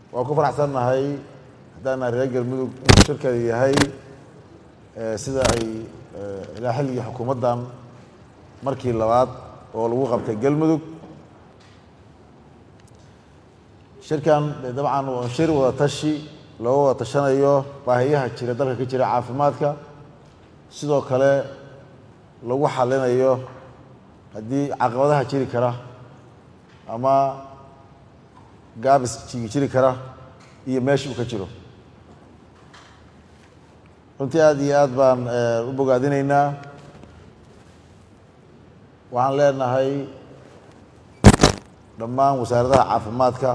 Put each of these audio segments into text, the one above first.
waan ku faraxsannahay haddaan nahay reer galmudug inuu shirkani yahay sida ay ilaa xilligii xukuumaddan markii labaad oo lagu qabtay galmudug shirkan dabcan waa shir wada tashi looga wada tashanayo baahiyaha jira dalka ka jira caafimaadka sidoo kale lagu xalinayo haddii caqabadaha jiri kara ama gaabis jiri kara iyo meesha uu ka jiro runtii aada iyo aad baan u bogaadinaynaa waxaan leenahay dhammaan wasaaradaha caafimaadka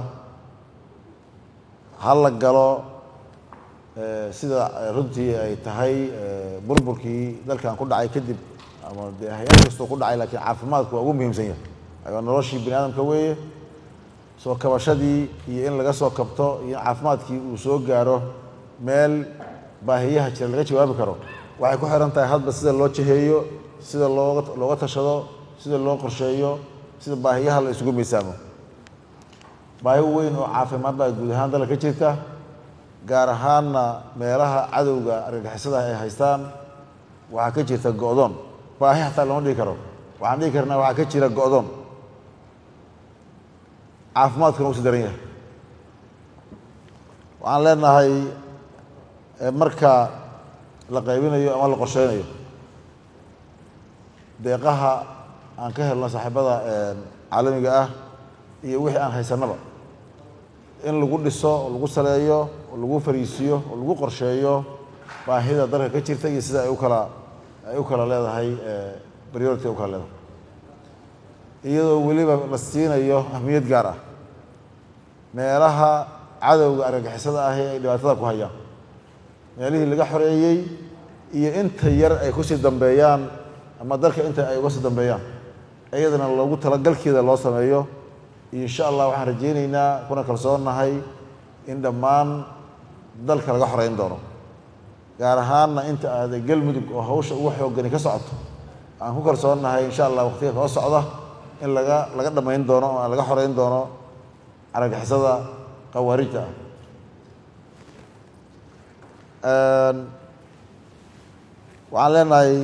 ha la galo sida runtii ay tahay burburkii dalkan ku dhacay kadib ama de hay-ad kastoo ku dhacay lakiin caafimaadku waa ugu muhiimsan yahay waa noloshii bini aadamka weeye soo kabashadii iyo in laga soo kabto iyo in caafimaadkii uu soo gaaro meel baahiyaha jira laga jawaabi karo waxay ku xiran tahay hadba sida loo jaheeyo sida looga looga tashado sida loo qorsheeyo sida baahiyaha la isugu miisaamo baahi weyn oo caafimaad baa guud ahaan dalka ka jirta gaar ahaanna meelaha cadowga argagixisada ay haystaan waxaa ka jirta go-doon baahi hataa lama dhihi karo waxaan dhihi karnaa waxaa ka jira go-doon caafimaadkuna u si daran yahay waxaan leenahay marka la qaybinayo ama la qorsheynayo deeqaha aan ka helno saaxiibada caalamiga ah iyo wixii aan haysanaba in lagu dhiso oo lagu saleeyo oo lagu fariisiyo oo lagu qorsheeyo baahida dalka ka jirta iyo sida ay u kala ay u kala leedahay priority u kala leedahay iyadoo weliba la siinayo ahmiyad gaar ah meelaha cadowga argagixisada ahi ay dhibaatada ku hayaan meelihii laga xoreeyey iyo inta yar ay kusii dambeeyaan ama dalka inta ay uga sii dambeeyaan iyadana loogu talagalkeeda loo sameeyo insha allah waxaan rajaynaynaa kuna kalsoonnahay in dhammaan dalka laga xoreyn doono gaar ahaanna inta aada galmudug oo hawsha ugu xoogani ka socoto aan ku kalsoonnahay insha allah waqtiga soo socda in laga laga dhammayn doono oo laga xoreyn doono aragixisada khawaarijta ah waxaan leenahay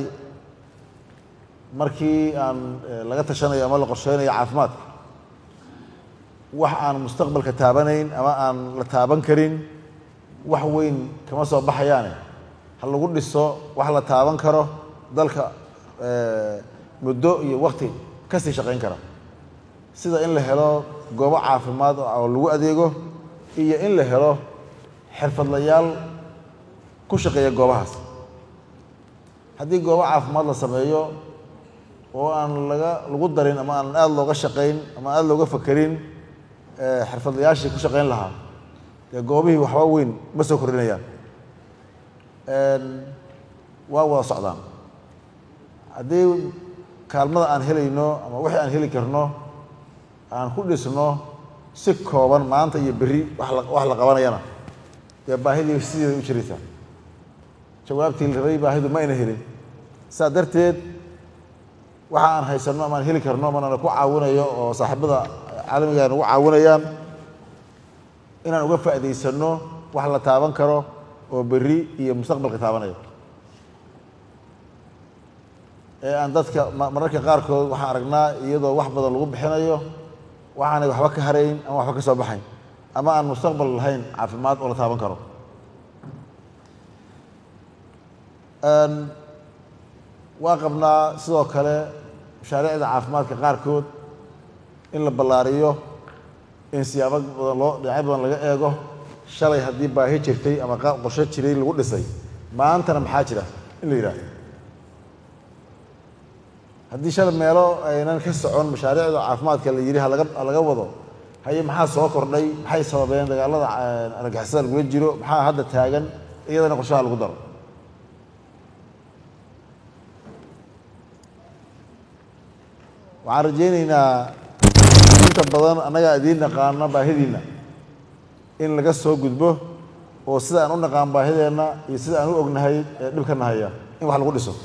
markii aan laga tashanayo ama la qorsheynayo caafimaadka wax aan mustaqbalka taabanayn ama aan la taaban karin wax weyn kama soo baxayaane ha lagu dhiso wax la taaban karo dalka muddo iyo wakti kasii shaqayn kara sida in la helo goobo caafimaad oo lagu adeego iyo in la helo xirfadlayaal ku shaqeeya goobahaas haddii goobo caafimaad la sameeyo oo aan laga lagu darin ama aan aada looga shaqayn ama aada looga fakerin xirfadlayaashii ku shaqayn lahaa dee goobihii waxba weyn ma soo kordhinayaan waa wada socdaan haddii kaalmada aan helayno ama wixii aan heli karno aan ku dhisno si kooban maanta iyo berri wax la wax la qabanayana dee baahidii sideeda u jiraysaa jawaabtii la rabay baahidu ma ayna helin saa darteed waxa aan haysanno ama aan heli karno manana ku caawinayo oo saaxiibada caalamiga nagu caawinayaan inaan uga faa'iidaysanno wax la taaban karo oo berri iyo mustaqbalka taabanaya ee aan dadka mararka qaarkood waxaan aragnaa iyadoo wax badan lagu bixinayo waxaanay waxba ka harayn ama waxba ka soo baxayn ama aan mustaqbal lahayn caafimaad oo la taaban karo waa qabnaa sidoo kale mashaariicda caafimaadka qaarkood in la ballaariyo in siyaabo badan loo dhinacyo badan laga eego shalay haddii baahi jirtay ama qorsho jiray lagu dhisay maantana maxaa jira in la yidhaahdo haddii shalay meelo aynan ka socon mashaariicda caafimaadka la yidhi halaga halaga wado haye maxaa soo kordhay maxay sababeen dagaalada argagixisada lagula jiro maxaa hadda taagan iyadana qorshaha lagu daro waxaan rajaynaynaa inta badan annagaa idiin naqaano baahidiinna in laga soo gudbo oo sida aan u naqaan baahideenna iyo sida aan u ognahay ee dhibka nahaya in wax lagu dhiso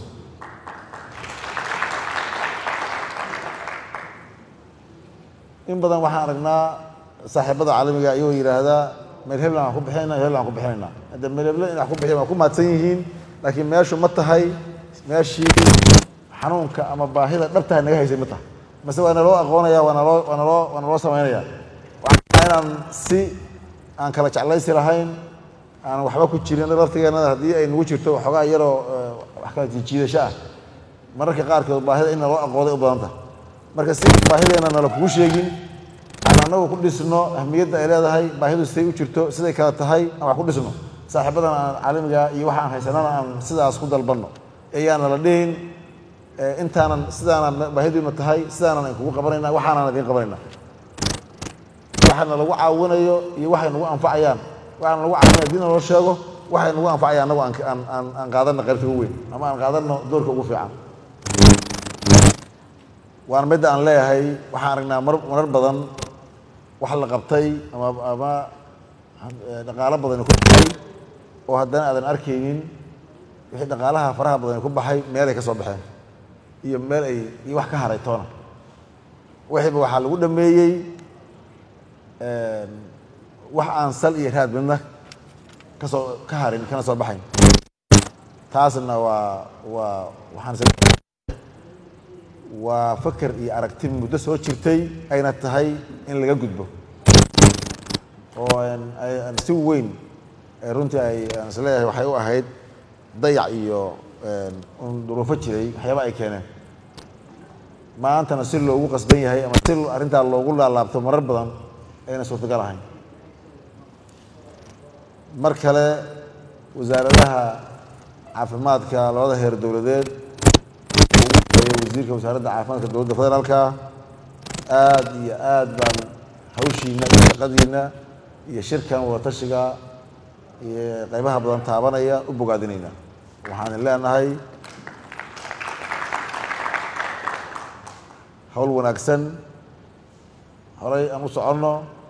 in badan waxaan aragnaa saaxiibada caalamiga iyagoo yidhaahdaa meel heblan aan ku bixinayna meel heblan aan ku bixinayna hadda meel heblan in wax ku bixiyan waa ku mahadsan yihiin laakiin meeshu ma tahay meeshii xanuunka ama baahida dhabtaha naga haysay ma tahay mase waa naloo aqoonaya waa naloo waa naloo waa naloo samaynaya waxaa inaan si aan kala jeclaysi lahayn aan waxba ku jirin laftigeena haddii ay nagu jirto waxoogaa yaroo wax kala jiidasho ah mararka qaarkood baahida in naloo aqooday u badan tahay marka si baahideena nala kugu sheegin aan anagu ku dhisno ahmiyadda ay leedahay baahidu siday u jirto siday kala tahay aan wax ku dhisno saaxiibadan aan caalamiga iyo waxa aan haysanana aan sidaas ku dalbanno ayaana la dhihin intaanan sidaanan baahidiina tahay sidaanan kugu qabanayna waxaanan idiin qabanayna waxaana lagu caawinayo iyo waxay nagu anfacayaan waxaana lagu caawinaya hadii naloo sheego waxay nagu anfacayaan anagu aan aan aan qaadano qaybta ugu weyn ama aan qaadano doorka ugu fiican waana midda aan leeyahay waxaan aragnaa mar marar badan wax la qabtay ama ama dhaqaalo badani ku baxay oo haddana aadan arkaynin wixii dhaqaalaha faraha badani ku baxay meel ay ka soo baxeen iyo meel ay iyo wax ka haray toona wixiiba waxaa lagu dhameeyey wax aan sal iyo raad midna kasoo ka harin kana soo baxayn taasna waa waa waxaan waa faker iyo aragti muddo soo jirtay ayna tahay in laga gudbo oo aan si weyn runtii ay aan is leeyahay waxay u ahayd dayac iyo un duruufo jiray waxyaaba ay keeneen maantana si loogu qasban yahay ama si arrintaa loogu laalaabto marar badan ayna suurtagal ahayn mar kale wasaaradaha caafimaadka labada heer dowladeed wasiirka wasaaradda caafimaadka dowladda federaalka aad iyo aad baan hawshiina iyo shaqadiina iyo shirkan wadatashiga iyo qaybaha badan taabanaya u bogaadinayna waxaan leenahay hawl wanaagsan horay aan u soconno